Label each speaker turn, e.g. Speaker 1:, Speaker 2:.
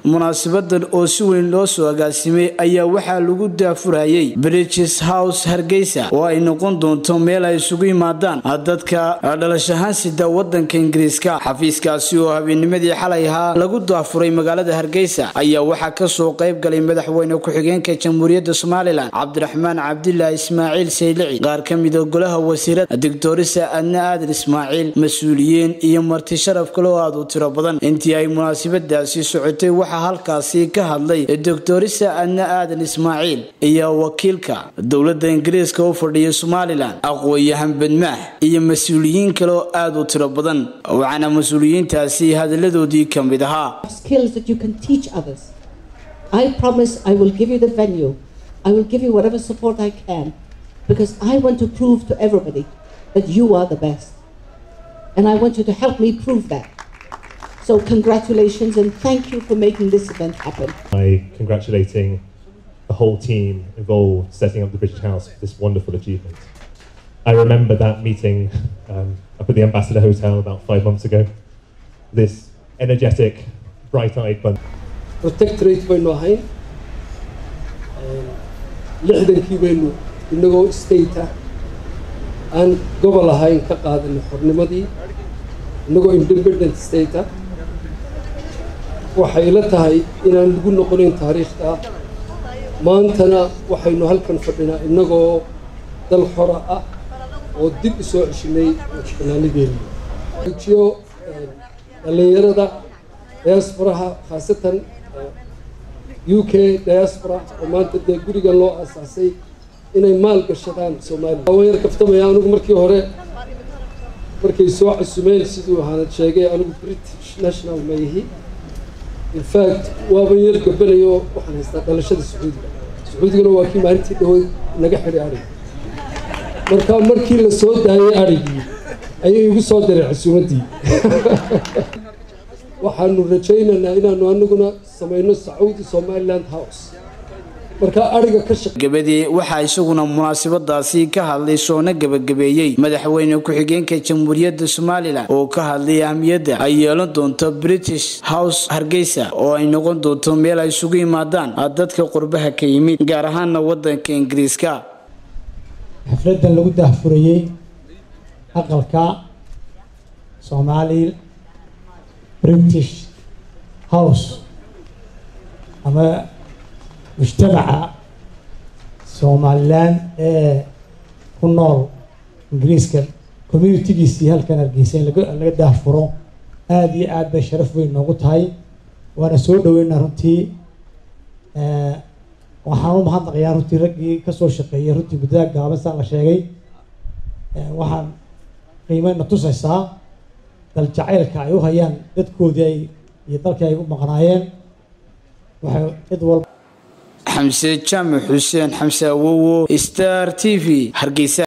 Speaker 1: munaasabadan oo si weyn loo soo agaasimay ayaa waxaa lagu daafurayay bridges house hargeysa oo ay noqon doonto meel ay isugu yimaadaan dadka dhalashahaan sida wadanka ingiriiska xafiiskaasi oo habeenimadii xalay ahaa lagu daafuray magaalada hargeysa ayaa waxaa kasoo qayb galay madaxweyne ku-xigeenka jamhuuriyadda somalilan cabdiraxmaan cabdilaahi ismaaciil saylici qaar ka mida golaha wasiirada doctorisa adna aadan ismaaciil mas-uuliyiin iyo marti sharaf kale oo aad u tiro badan intii ay munaasabadaasi socotay waxaa halkaasi ka hadlay doctorisa adna aadan ismaaciil iyo wakiilka dowladda ingiriiska u fadhiya somalilan aqooyahan badmaax iyo mas-uuliyiin kale oo aad u tiro badan waxaana mas-uuliyiintaasi hadalladoodii ka mid ahaa
Speaker 2: skills that you can teach others. I promise I will give you the venue. I will give you whatever support I can because I want to prove to everybody that you are the best. And I want you to help me prove that. So, congratulations and thank you for making this event happen.
Speaker 3: by congratulating the whole team involved setting up the British House for this wonderful achievement. I remember that meeting um, up at the Ambassador Hotel about five months ago. This energetic, bright-eyed bunch.
Speaker 4: protectorate baynu ahayn lixdankii baynu inagoo state ah aan gobol ahayn ka qaadanay xornimadii inagoo independent state ah waxay ila tahay inaan lagu noqonayn taariikhta maantana waxaynu halkan fadhinaa inagoo dal xora ah oo dib u soo ceshinay madaxbanaanadeena jiyo dhallinyarada diasporaha khaasatan u k diaspora oo maanta dee gurigan loo aasaasay inay maal gashadaan soomaaliya waan yar kaftamaya anigu markii hore markay soo casumeen siduu ahaanad sheegay anigu british national ma yihi in fact waaban yar gabanayo waxaan haystaa dhalashada sacuudiga sacuudigana waa kii maalintii dhawood naga xidhay adhig marka markii la soo daayay adhigii ayay igu soo diray casuumaddii waxaanu rajaynaynaa inaanu anaguna samayno sacuudi somaliland house markaa ariga ka shaqe
Speaker 1: gabadii waxaa isaguna munaasabadaasi ka hadlay soona gebagabeeyey madaxweyne ku-xigeenka jamhuuriyadda somalilan oo ka hadlay ahmiyadda ay yeelan doonto british house hargeysa oo ay noqon doonto meel ay isugu yimaadaan dadka qurbaha ka yimid gaar ahaana wadanka ingiriiska
Speaker 5: xafladan lagu daahfurayey aqalka soomaali british house ama mujtamaca somalilan ee ku nool ingiriiska communitigiisii halkan hargeysa in laga daahfuro aada iyo aad bay sharaf weyn noogu tahay waana soo dhaweynaa runtii waxaan u mahadnaqayaa runtii raggii kasoo shaqeeyay runtii muddada gaaban saa la sheegay waxaan qiimeyna tusaysaa dal jacaylka ay u hayaan dadkoodii ay iyo dalkii ay u maqnaayeen waxay cid walba
Speaker 1: xamse jaamac xuseen xamse awowo star t v hargeysa